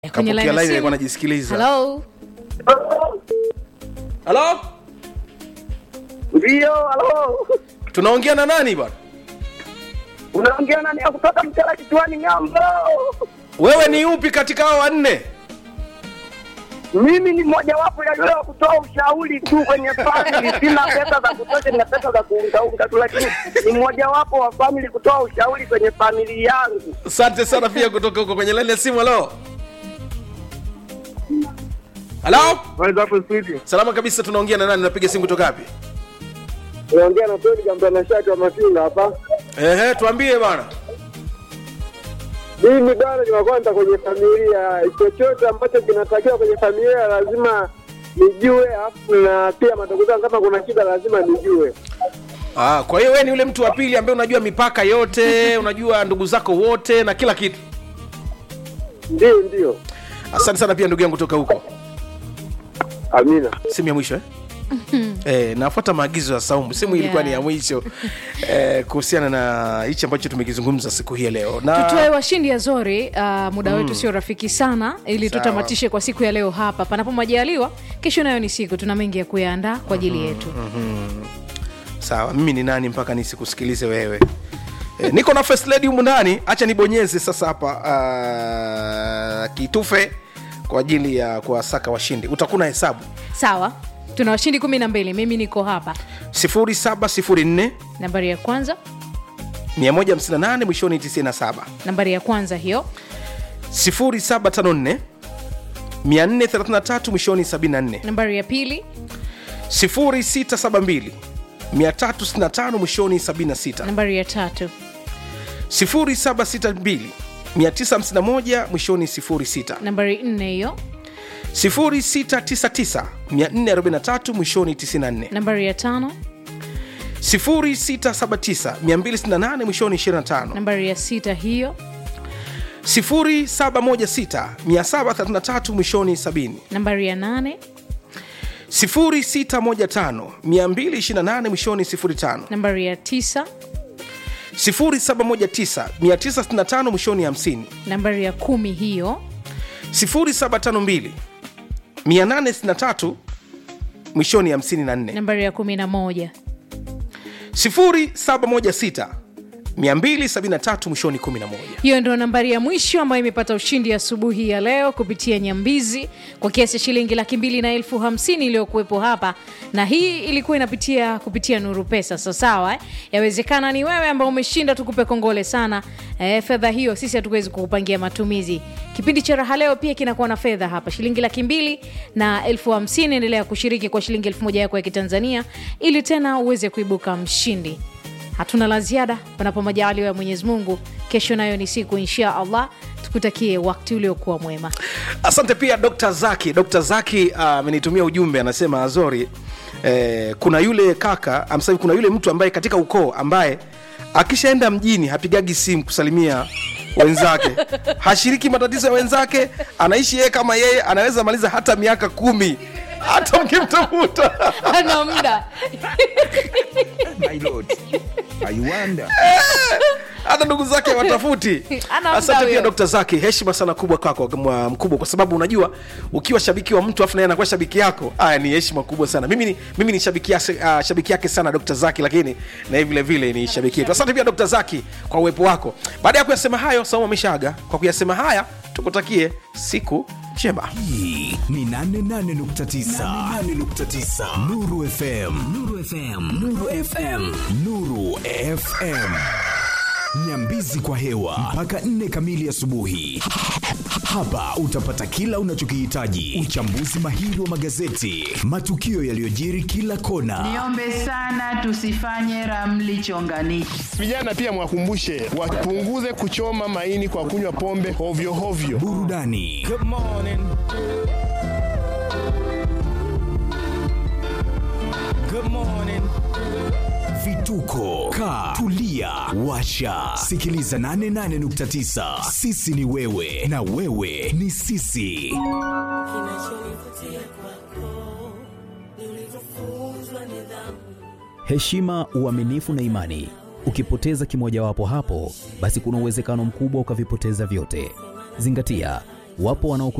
kwenye Kapokea line ya line simu. alikuwa anajisikiliza. Hello? Halo? Ndio, halo. Tunaongea na nani bwana? Unaongea nani ya kutoka Mtela Kituani Ng'ambo? Wewe ni upi katika hao wanne? Mimi ni mmojawapo ya yule wa kutoa ushauri tu kwenye family. Sina pesa za kutosha, nina pesa za kuungaunga tu, lakini ni mmojawapo wa family kutoa ushauri kwenye famili yangu. Asante sana pia kutoka huko kwenye line ya simu. Halo? Halo? Waweza hapo studio. Salama kabisa, tunaongea na nani? Napiga simu kutoka wapi? Unaongea na Tony Gambana Shati wa Masinga hapa. Ehe, tuambie bwana. Mimi bwana ni wa kwanza kwenye familia. Chochote ambacho kinatakiwa kwenye familia lazima nijue, afu na pia madogo zangu kama kuna shida lazima nijue. Ah, kwa hiyo wewe ni yule mtu wa pili ambaye unajua mipaka yote, unajua ndugu zako wote na kila kitu. Ndio, ndio. Asante sana pia ndugu yangu kutoka huko. Amina. Simu ya mwisho eh? Eh, nafuata maagizo ya Saumu. Simu yeah. ilikuwa ni ya mwisho eh, kuhusiana na hichi ambacho tumekizungumza siku hii ya leo. Na tutoe washindi azori uh, muda wetu sio rafiki sana ili Sawa. tutamatishe kwa siku ya leo hapa panapo majaliwa kesho nayo ni siku tuna mengi ya kuyaandaa kwa ajili yetu sawa, mimi ni nani mpaka nisikusikilize wewe? Eh, niko na first lady humu ndani, acha nibonyeze sasa hapa uh, kitufe kwa ajili ya kuwasaka washindi. Utakuwa na hesabu sawa tuna washindi kumi na mbili mimi niko hapa 0704 nambari ya kwanza 158 mwishoni 97 nambari ya kwanza hiyo 0754 433 mwishoni 74 nambari ya pili 0672 365 mwishoni 76 nambari ya tatu 0762 951 mwishoni 06 nambari nne hiyo 0699 443 mwishoni 94 nambari ya tano 0679 268 mwishoni 25 nambari ya sita hiyo 0716 733 mwishoni 70 nambari ya nane 0615 228 mwishoni 05 nambari ya tisa 0719 965 mwishoni 50 nambari ya kumi hiyo 0752 863 mwishoni 54 nambari ya kumi na moja 0716 273 mwishoni 11 hiyo ndio nambari ya mwisho ambayo imepata ushindi asubuhi ya leo kupitia nyambizi kwa kiasi cha shilingi laki mbili na elfu hamsini iliyokuwepo hapa na hii ilikuwa inapitia kupitia nuru pesa so sawa eh? yawezekana ni wewe ambao umeshinda tukupe kongole sana eh, fedha hiyo sisi hatuwezi kukupangia matumizi kipindi cha raha leo pia kinakuwa na fedha hapa shilingi laki mbili na elfu hamsini endelea kushiriki kwa shilingi elfu moja yako ya kitanzania ili tena uweze kuibuka mshindi hatuna la ziada panapo majaliwa ya mwenyezi mungu kesho nayo ni siku insha allah tukutakie wakti uliokuwa mwema asante pia dr zaki dr zaki amenitumia ujumbe anasema azori eh, kuna yule kaka amsema kuna yule mtu ambaye katika ukoo ambaye akishaenda mjini hapigagi simu kusalimia wenzake hashiriki matatizo ya wenzake anaishi yeye kama yeye anaweza maliza hata miaka kumi hata mkimtafuta ana muda My lord, I wonder. hata ndugu zake watafuti Ana asante muda pia huyo. dr zaki heshima sana kubwa kwako mwa- mkubwa kwa sababu unajua ukiwa shabiki wa mtu afu naye anakuwa shabiki yako aya ni heshima kubwa sana mimi ni, mimi ni shabiki, yase, uh, shabiki yake sana dr zaki lakini na yeye vile vile ni shabiki yetu asante pia dr zaki kwa uwepo wako baada ya kuyasema hayo saumu ameshaaga kwa kuyasema haya tukutakie siku njema Hii ni 88.9 88.9 Nuru FM Nuru FM Nuru FM Nuru FM Nyambizi kwa hewa mpaka 4 kamili asubuhi. Hapa utapata kila unachokihitaji: uchambuzi mahiri wa magazeti, matukio yaliyojiri kila kona, Niombe sana tusifanye ramli chonganishi. Vijana pia mwakumbushe wapunguze kuchoma maini kwa kunywa pombe hovyo hovyo. burudani vituko ka tulia washa sikiliza 88.9 sisi ni wewe na wewe ni sisi heshima, uaminifu na imani. Ukipoteza kimojawapo hapo, basi kuna uwezekano mkubwa ukavipoteza vyote. Zingatia, Wapo wanao